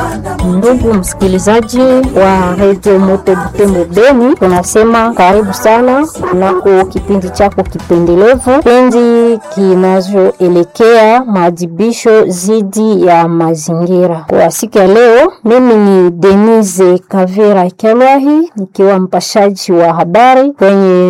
Ndugu msikilizaji wa redio Moto Butembo Beni, tunasema karibu sana kunako kipindi chako kipendelevu, kipindi kinachoelekea maadhibisho dhidi ya mazingira. Kwa siku ya leo, mimi ni Denise Kavira Kelwahi nikiwa mpashaji wa habari kwenye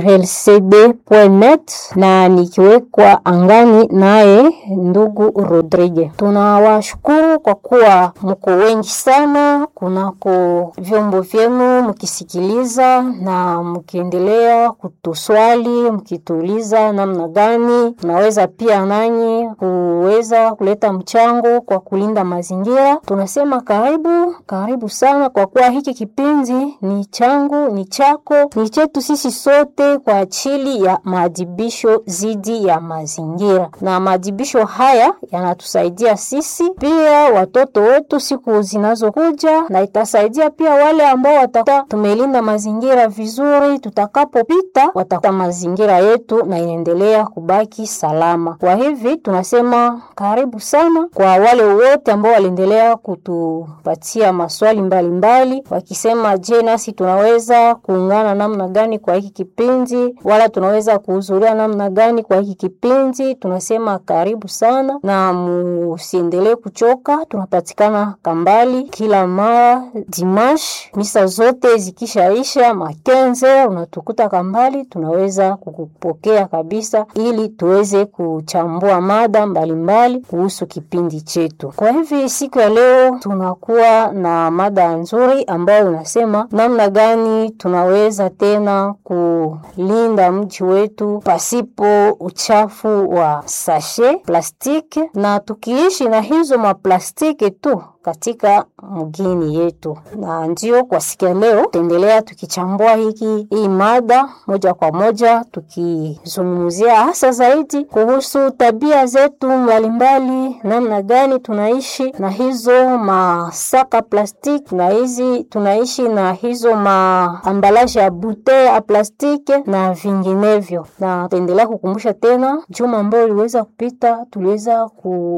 naturelcd.net na nikiwekwa angani naye ndugu Rodrigue. Tunawashukuru kwa kuwa mko wengi sana kunako vyombo vyenu mkisikiliza na mkiendelea kutuswali mkituuliza namna gani naweza pia nanyi kuweza kuleta mchango kwa kulinda mazingira. Tunasema karibu karibu sana, kwa kuwa hiki kipindi ni changu, ni chako, ni chetu sisi sote kwa ajili ya maadhibisho dhidi ya mazingira, na maadhibisho haya yanatusaidia sisi pia watoto wetu siku zinazokuja, na itasaidia pia wale ambao watakuta tumelinda mazingira vizuri, tutakapopita watakuta mazingira yetu na inaendelea kubaki salama. Kwa hivi tunasema karibu sana kwa wale wote ambao waliendelea kutupatia maswali mbalimbali mbali, wakisema je, nasi tunaweza kuungana namna gani kwa hiki kipindi, wala tunaweza kuhudhuria namna gani kwa hiki kipindi. Tunasema karibu sana na musiendelee kuchoka. Tunapatikana Kambali kila mara dimash, misa zote zikishaisha makenze, unatukuta Kambali, tunaweza kukupokea kabisa, ili tuweze kuchambua mada mbalimbali kuhusu kipindi chetu. Kwa hivi siku ya leo tunakuwa na mada nzuri ambayo inasema namna gani tunaweza tena kulinda mji wetu pasipo uchafu wa sashe plastiki, na tukiishi na hizo maplastiki tu katika mgini yetu. Na ndio kwa siku ya leo tutaendelea tukichambua hiki hii mada moja kwa moja, tukizungumzia hasa zaidi kuhusu tabia zetu mbalimbali, namna gani tunaishi na hizo masaka plastiki na hizi tunaishi na hizo maambalaje ya bute ya plastiki na vinginevyo. Na tutaendelea kukumbusha tena, juma ambayo iliweza kupita, tuliweza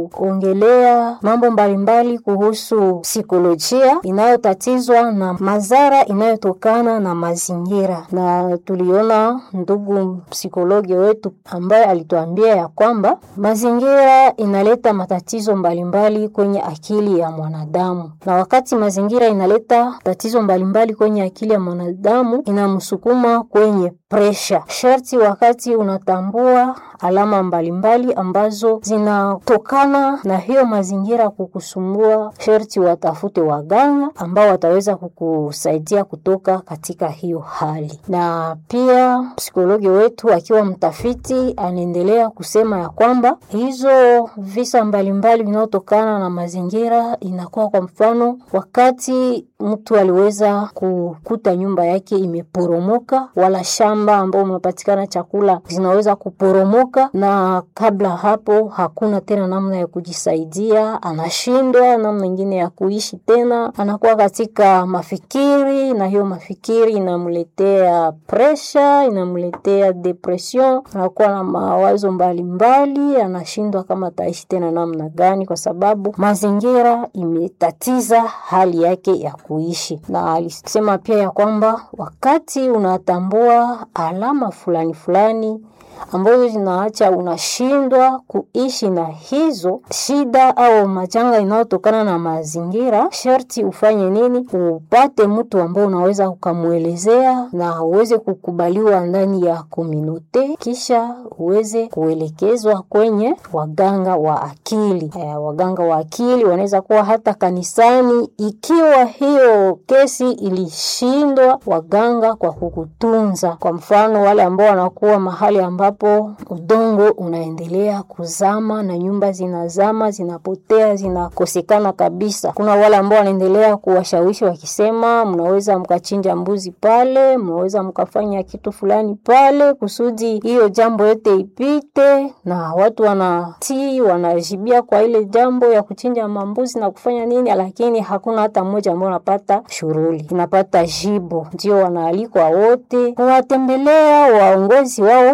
kuongelea mambo mbalimbali kuhusu psikolojia inayotatizwa na madhara inayotokana na mazingira, na tuliona ndugu psikologi wetu ambaye alituambia ya kwamba mazingira inaleta matatizo mbalimbali mbali kwenye akili ya mwanadamu, na wakati mazingira inaleta tatizo mbalimbali mbali kwenye akili ya mwanadamu, inamsukuma kwenye presha. Sharti wakati unatambua alama mbalimbali mbali ambazo zinatokana na hiyo mazingira kukusumbua, sharti watafute waganga ambao wataweza kukusaidia kutoka katika hiyo hali. Na pia psikologi wetu akiwa mtafiti anaendelea kusema ya kwamba hizo visa mbalimbali vinaotokana na mazingira inakuwa kwa mfano, wakati mtu aliweza kukuta nyumba yake imeporomoka, wala shamba ambao unapatikana chakula zinaweza kuporomoka, na kabla hapo hakuna tena namna ya kujisaidia, anashindwa namna ingine ya kuishi tena, anakuwa katika mafikiri, na hiyo mafikiri inamletea presha, inamletea depression, anakuwa na mawazo mbalimbali, anashindwa kama ataishi tena namna gani, kwa sababu mazingira imetatiza hali yake ya kuishi. Na alisema pia ya kwamba wakati unatambua alama fulani fulani ambazo zinaacha unashindwa kuishi na hizo shida au majanga inayotokana na mazingira, sharti ufanye nini? Upate mtu ambao unaweza ukamwelezea na uweze kukubaliwa ndani ya komunote, kisha uweze kuelekezwa kwenye waganga wa akili. Aya, waganga wa akili wanaweza kuwa hata kanisani, ikiwa hiyo kesi ilishindwa waganga kwa kukutunza. Kwa mfano wale ambao wanakuwa mahali ambapo udongo unaendelea kuzama na nyumba zinazama, zinapotea, zinakosekana kabisa. Kuna wale ambao wanaendelea kuwashawishi wakisema, mnaweza mkachinja mbuzi pale, mnaweza mkafanya kitu fulani pale kusudi hiyo jambo yote ipite, na watu wanatii, wanajibia kwa ile jambo ya kuchinja mambuzi na kufanya nini, lakini hakuna hata mmoja ambao unapata shughuli, unapata jibu. Ndio wanaalikwa wote kuwatembelea waongozi wao kiroho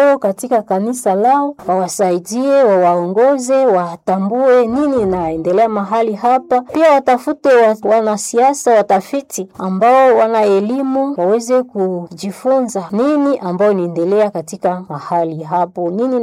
wao katika kanisa lao, wawasaidie, wawaongoze, watambue nini inaendelea mahali hapa. Pia watafute wa, wanasiasa, watafiti ambao wana elimu waweze kujifunza nini ambayo inaendelea katika mahali hapo, nini